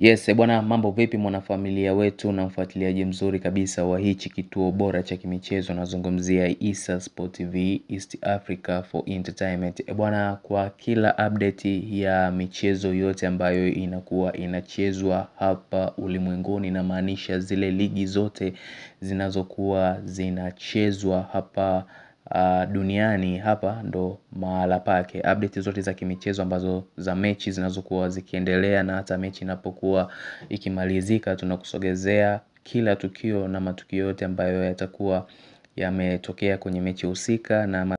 Yes, bwana mambo vipi mwanafamilia wetu na mfuatiliaji mzuri kabisa wa hichi kituo bora cha kimichezo nazungumzia Issa Sport TV East Africa for Entertainment. Bwana kwa kila update ya michezo yote ambayo inakuwa inachezwa hapa ulimwenguni namaanisha zile ligi zote zinazokuwa zinachezwa hapa duniani hapa ndo mahala pake update zote za kimichezo ambazo za mechi zinazokuwa zikiendelea na hata mechi inapokuwa ikimalizika tunakusogezea kila tukio na matukio yote ambayo yatakuwa yametokea kwenye mechi husika na